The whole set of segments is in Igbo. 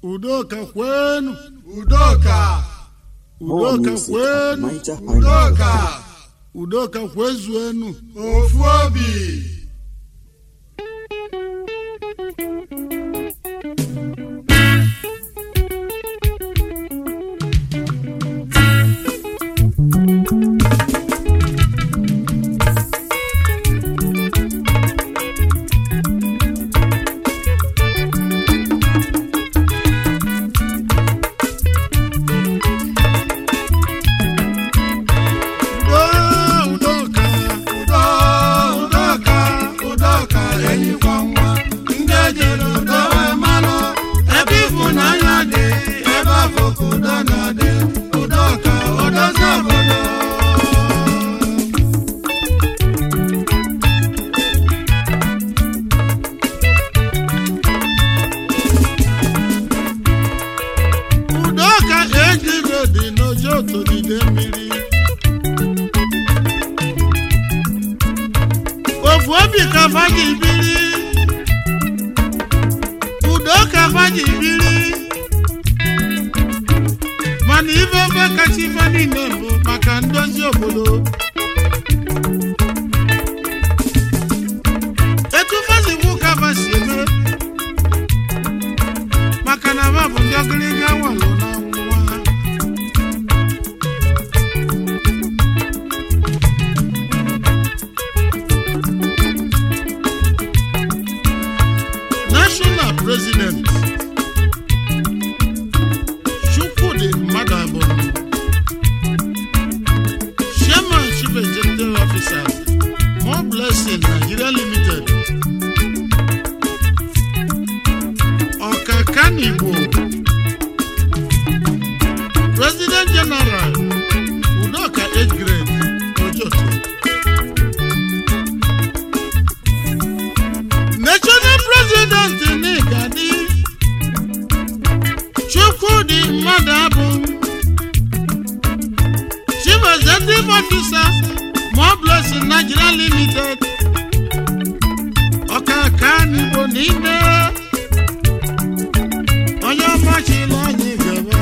udoka kwenu udoka More udoka music at kwenu udoka udoka kwezuenu ofu obi udo udoka udo udoka udoka enyikwa nwa ndị ejere udo wee malụ ebe ịfụnanya dị ebe afọ ka udo na-adị udoka odozi obodo udoka ejiro dị n'ojo tolide mmiri ofu obi ka faji biri udoka faji biri mana ife ofe kacha ife niile bụ maka ndozi obodo etu fazikwu ka fa si eme maka na ma bụ ndị ọgịrịga walụ na nwa national president chukwudi mmadụ abụọ chairman chief executive officer more blessing nigeria limited ọkakanigbo president general udoka 8th grade ojoto national president n'igadi chukwudi mmadụ abụ chief executive officer more blessing nigeria limited ọkakanigbo n'ime onye ọmachila anyị gaba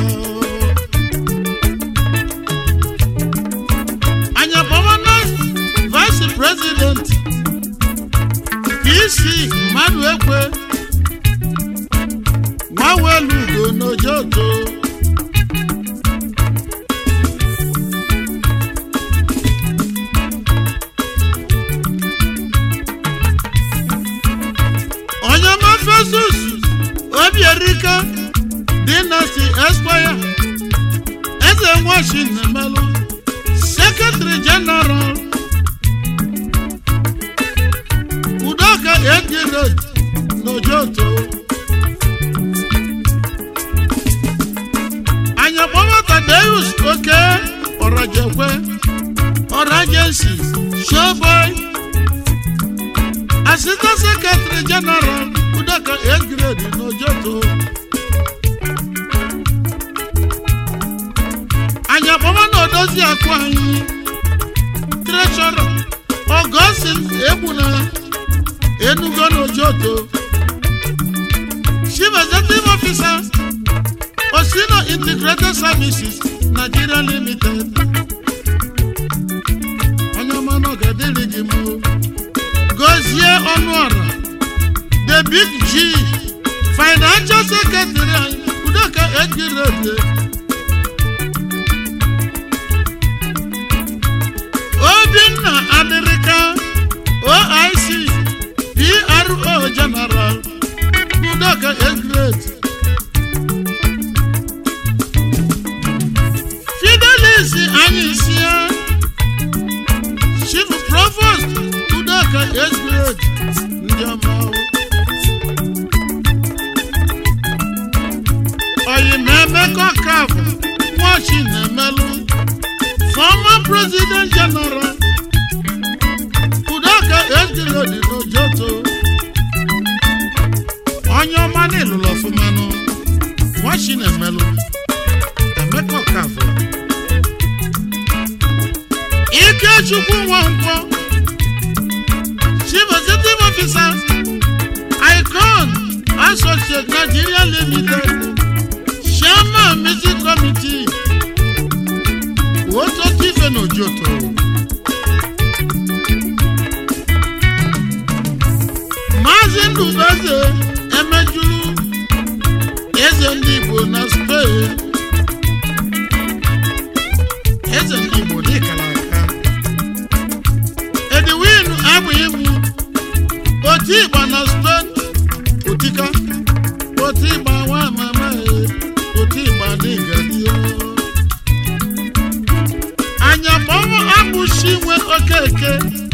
anya bọwana vice president pc mmadụ ekwe nwawelu ugo n'ojoto onye ọma fesus obierika dynasty esquire eze nwachi na-emelụ secretary general udoka ejirod n'ojoto anyakpọbata deus oke ọrajekwe ọrajensi showboy assistant secretary general udoka ejirod n'ojoto anyị akpọma na odozi akụ anyị treshọrọ ọgọstin egbuna enugo n'ojoto chief executive officer osino integrated services nigeria limited onye ọma na ọ ga-adịrị gị mụ gozie ọnụ ọra the big g financial secretary anyị udoka ejirode obinna adịrịka oic pro general udoka egret fidelis anyị sie chief provost udoka egret ndị ọma oyimemeko kafụ nwachi na-emelụ former president general udoka ejirodi n'ojoto onye ọma n'ịlụlụ ọfụmanụ nwachi na-emelụ emeka ọkafọ ikechukwu nwankwọ chief executive officer icon associate nigeria limited chairman music committee wototo ife na ojoto maazị ndụbeze emejuru eze ndị igbo na spain eze ndị igbo dịkara aka edwin abụghị mụ otu ịgba na spain otika otu ịgba nwa mama e otu ịgba n'ịgadio anya mmanwụ abụchi nwe okeke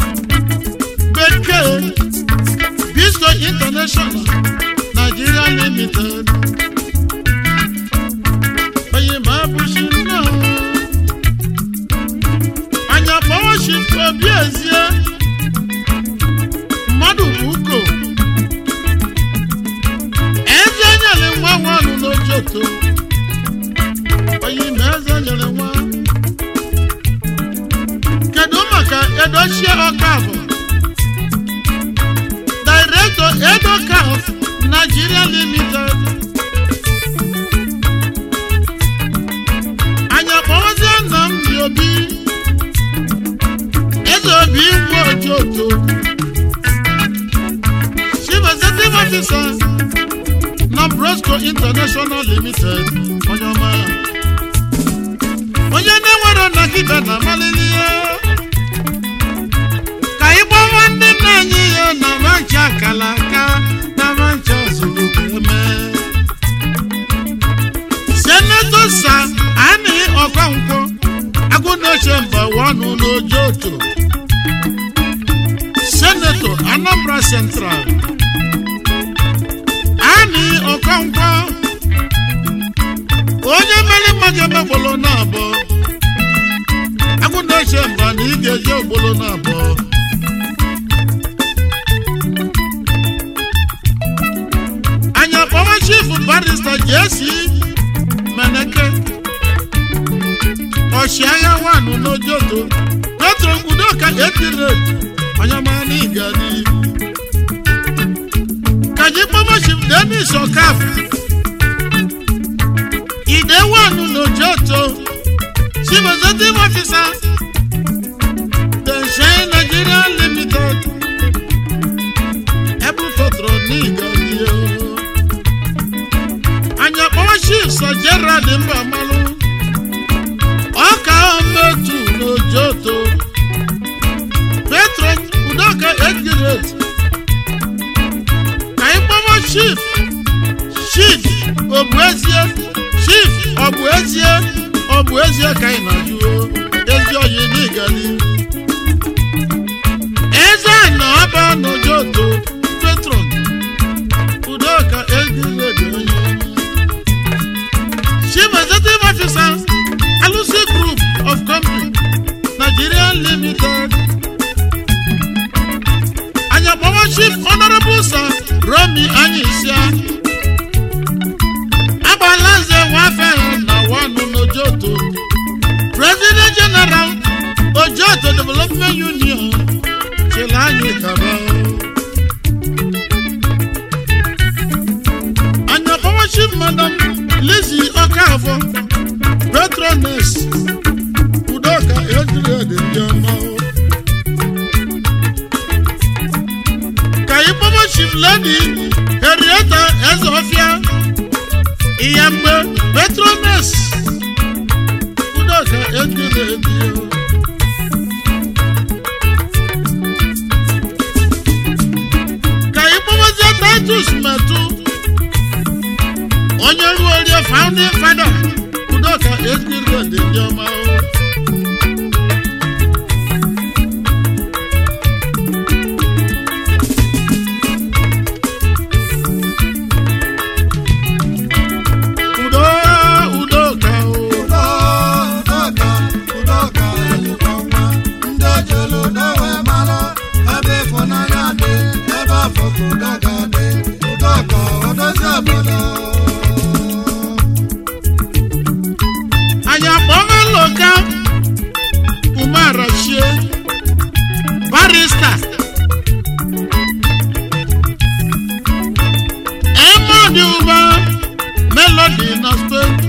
bekee Bisco International Nigeria Limited. Onye ma abụchi nna o. Anya kpọwachi obi ezie. Mmadụ bụ uko. Eze nyere nwa nwanụ n'ojoto. Onye ma eze nyere nwa. Kedu maka edochie ọka abụọ? Director Edocaf Nigeria Limited. Anya kpọwazie nna m dị obi. Eze obi ngwa ojoto. Chief Executive Officer na Brosco International Limited. Onye ọma. Onye na-enwere nnagibe na amalili ya. ka ị gbawa ndị nna anyị ya na mancha akala aka na mancha ozugbo eme senato sa ani ọkọnkwọ agụnoche mba wanụ n'ojoto senato anambra central ani ọkọnkwọ onye mere mmadụ emegbolo na abụọ agụnoche mba na ị ga-eji ogbolo na abụọ anyị akpọwa chief barista jesi meneke ọchịagha wanụ n'ojoto petro udoka epiret onyamana igadi kaji kpọwa chief denis okaf ide wanụ n'ojoto chief executive officer denshine nigeria limited ebufotoro n'igadi anya kpọwa chief sir gerald mbamalụ ọka ometu n'ojoto petro udoka egiret ka anyị kpọwa chief chief obuezie chief ọbụezie ọbụezie ka anyị na-ajụo ezi oyi n'igali eze na ọba n'ojoto petron udoka egiret onye Chief Executive Officer, Alusi Group of Company, Nigeria Limited. Anyakpọwa Chief Honorable Sir Romi Anyisia. Agbalanze Nwafehe na Wanu n'Ojoto. President General Ojoto Development Union. Chilanyi Kaba. Anyakpọwa Chief Madam Lizzie Okafọ. Patroness. Udoka Ejirede Ndiọma. Ka ịkpọba Chief Lady Henrietta Ezofia. Iyamgbe Patroness. Udoka Ejirede Ndiọma. ka ịkpọbazie titus metụ onye ruo orie founding father udoka ezigbo dị ndị ọma o. udo udoka o Udo, udoka, udoka, ezigbo nwa. Ndị ejelu udo wee mara, ebe ịfụnanya dị, ebe afọ ka udo ga-adị. Udoka, odozi obodo. anyị akpọghị loka umarachie barista emodi ụba melodi na spain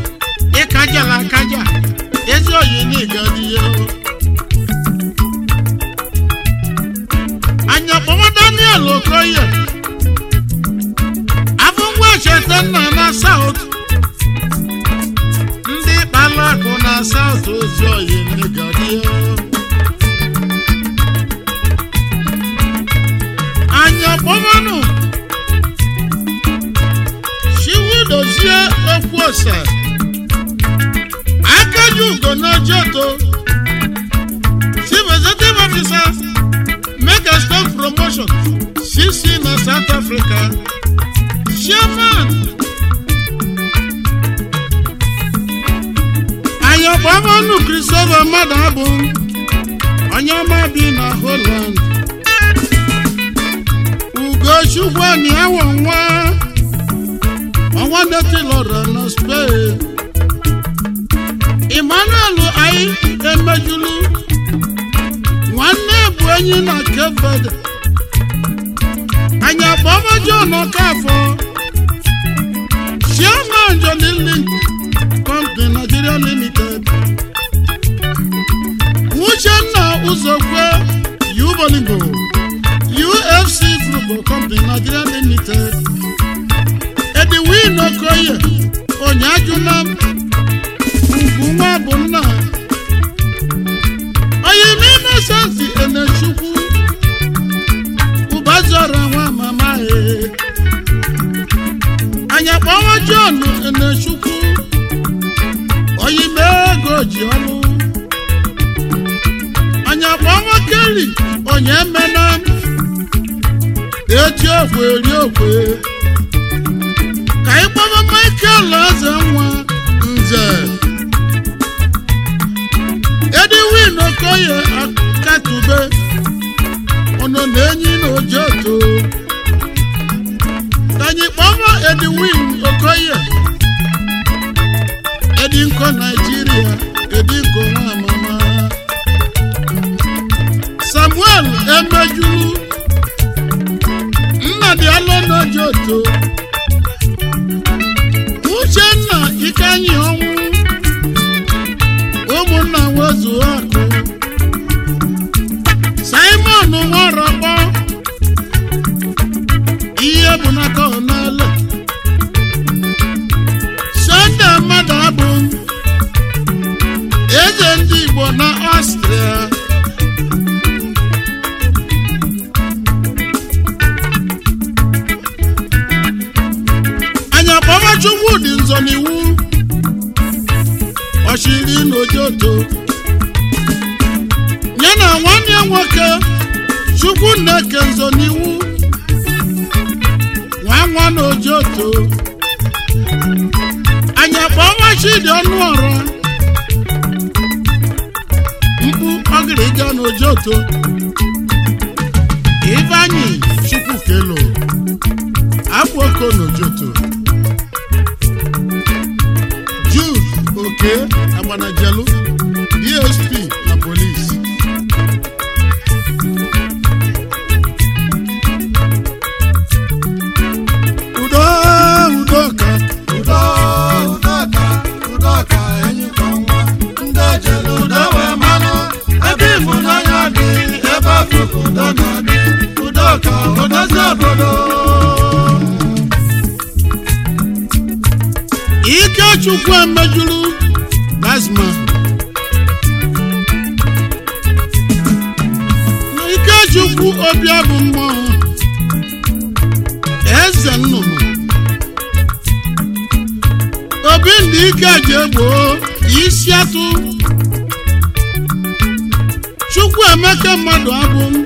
saut ndị kpala akụ na saut ozi oyi nnegarie anyị akpọmanụ chiwu dozie okwu ose akaji ugo n'ojoto chief executive officer mega stock promotion cc na south africa chairman anyị akpọmanụ christopher mmadụ abụ onye ọma bi na holland ugochukwu anyị awọ nwa ọnwa netilọrọ na spain emmanuel anyị emejulu nwanne bụ enyi na keved anyị akpọma john ọkafọ chairman johnny link company nigeria limited uchenna ụzọkwe yubolingo ufc group company nigeria limited edwin okoye onyajuna ugwu nwa bụ nna oyime inosenti enechukwu ụbazọrọ nwa mama e anya kpọwa john enechukwu oyime ego ji ọlụ anya kpọwa keli onye mena eji okwe eri okwe ka ị kpọba michael eze nwa nze edwin okoye akatube ọnọ na-enyi na ojoto ka anyị kpọba edwin okoye edinko naijiria edinko nwa mama samuel emejulu nnadị alọnojoto uchenna ikenyi ọnwụ ụmụnna nwezu akụ simon nwarọkpọ ihe bụ n'aka ọnala sọnde mmadụ abụ eze ndị igbo na ọstrịa anya kpọba chukwudị nzọ n'iwu ọchịrị n'ojoto ya na nwanne ya nwoke chukwu nneke nzọ n'iwu nwa nwa n'ojoto anya kpọba chidi ọnụ ọrụ mkpu ọgịrịga n'ojoto ifeanyị chukwu kelo akwụoko n'ojoto jude oke agbanajelu dsp na polisi udo udoka udo udoka udoka enyikwa nwa ndị ejere udo wee malụ ebe ịfụnanya dị ebe afọ ka udo na-adị udoka odozi obodo ikechukwu emejuru gasman na ikechukwu obi bụ mmụọ eze nnụnụ obi ndị ike ji egboo isi atụ chukwu emeka mmadụ abụ m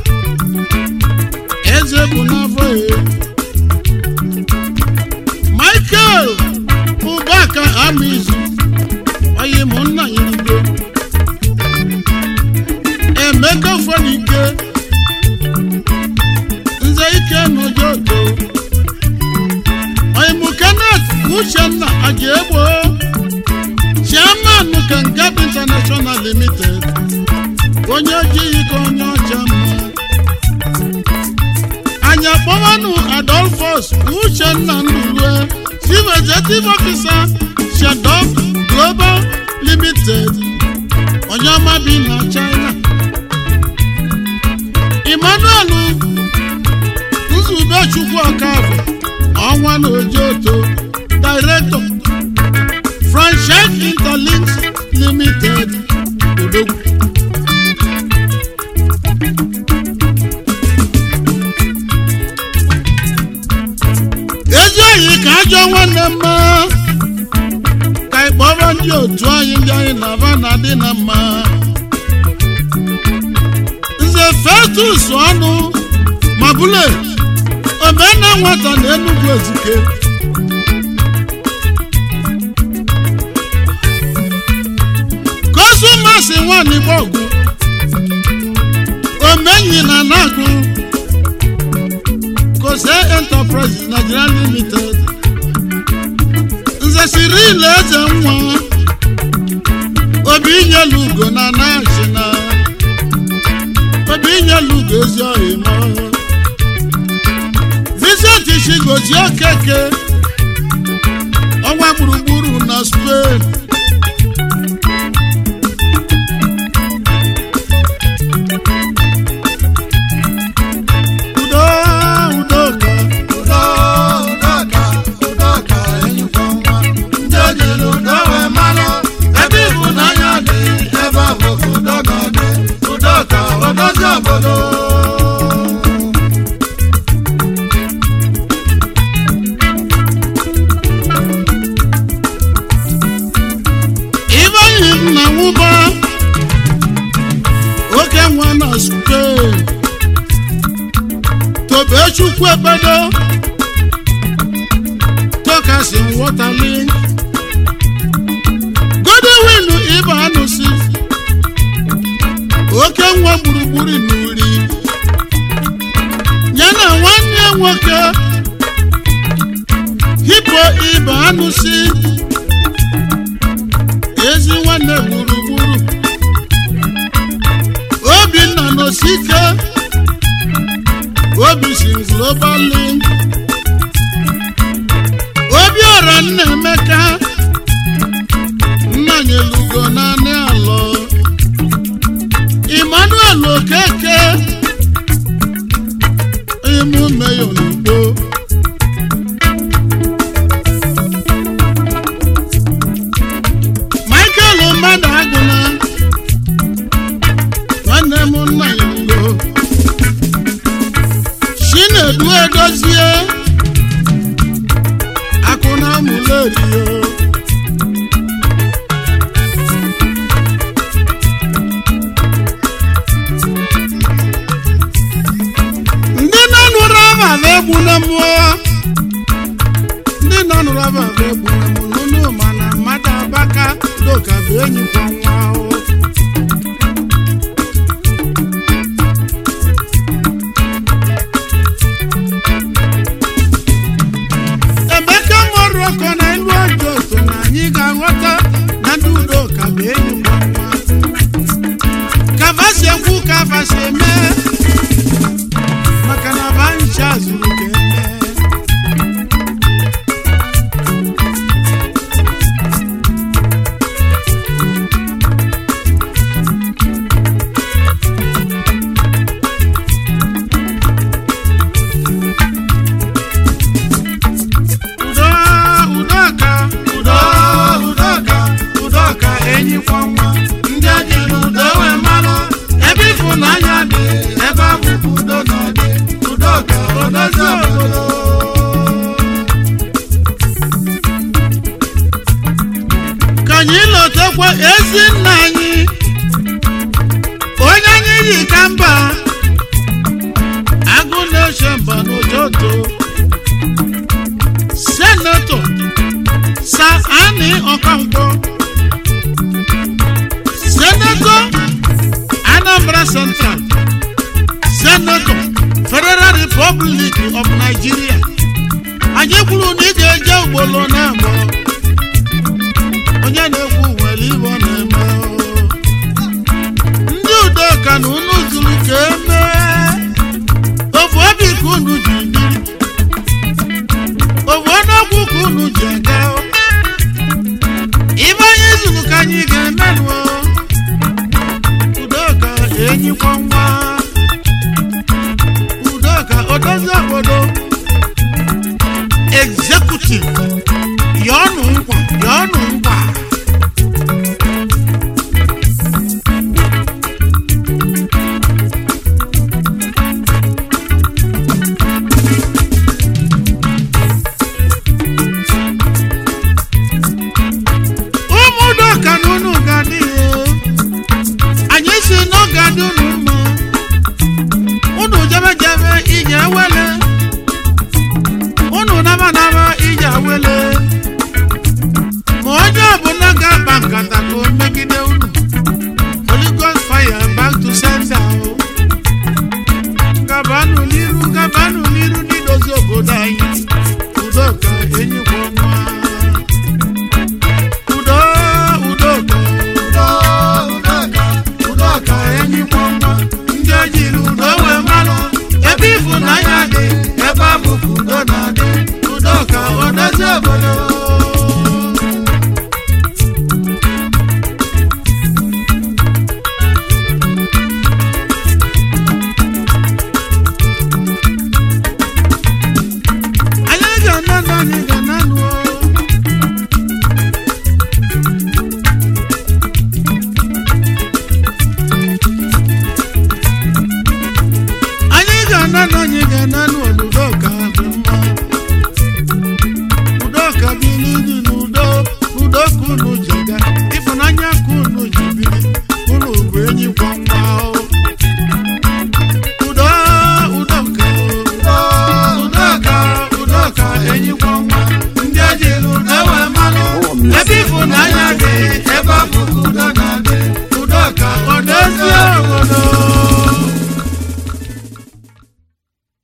eze bụ n'afọ ya michael ụbaka amizu onye mụ nna ya igwe emeka fonike nze ike n'ojoto onye mụ kenneth uchenna ajaegbo chairman kangab international limited onye ojighị ka onye ọcha mma anya kpọwanụ adolphus uchenna ndulue chief executive officer shadov global limited onye ọma bi na china emmanuel nzubechukwu ọkafọ ọnwa na ojoto anyị ka ajọ nwanne mma ka anyị kpọrọ ndị otu anyị ndị anyị na-aba na adị na mma nze fetus ọnụ ma bụle omena nwata na enugwu ezike kọsụmasị nwanyị gbọgụ omenyi na nagụ kose enterprises nigeria limited nze siril eze nwa obi inyelu ugo na nachina obi inyelu ugo ezi ọhịma vincent shigozi okeke ọnwa gburugburu na spain udo udoka udo udoka udoka enyikwa nwa ndị ejiri udo wee malụ ebe ịhụnanya dị ebe ọ bụ ka udo ga-adị udoka odozi obodo ibenyi nna nwụba oke nwa na spain tobechukwu ekpedo tokasi waterlink godwin ibe anụsi oke nwa gburugburu n'uri ya na nwanne nwoke hipo ibe anụsi ezi nwanne gburugburu obinna n'osike obi si global link obiọra nna emeka nnanyelugo naanị alọ emmanuel okeke emume n'ugbo michael mmadụ agụla nwanne m nna ya ngo chinedu edozie akụna mụlerio ndị na-anụrụ abava egbu na mmụọ ndị na-anụrụ abava egbu na mmụọ n'ụlọ mana mmadụ abaka doka bụ enyi kwa nwa ahụ emeka moroko na elu ọjọọ so na anyị ga-aghọta na ndị udo ka bụ enyi ngwa nwa kavasi ekwu kavasi eme maka na bancha zuru ka eme udo udoka udo udoka udoka enyikwa nwa ndị ejiri udo wee malụ ebe ịfụnanya dị ebe ọ bụ ka udo ga-adị udoka odozi obodo ka anyị lotekwa ezi nna anyị onye anyị yi ka mba agụ na-eche mba n'ụtụtụ senetọ sa ani ọkankwo senetọ anambra central senetọ federal republic of nigeria anyị kwuru na ị ga-eje ugboro na-abụọ onye na-ekwu nwere ibe ọ na-eme o. ndị udoka na unu zuru ka emee ofu obi ka unu ji biri ofu ọnụọgwụ ka unu ji aga o. ibe anyị zuru ka anyị ga-emenụ o. udoka enyikwa nwa udoka odozi obodo executive yọọnụ nkwa yọọnụ nkwa na anyị ga na nụ anyị ga na na anyị ga na nụ udoka dị mma udoka bili dị n'udo udo ka unu ji ga ịfụnanya ka unu ji biri unu bụ enyi kwa nwa o. udo udoka udoka udoka enyikwa nwa ndị ejiri udo wee malụ ebe ịfụnanya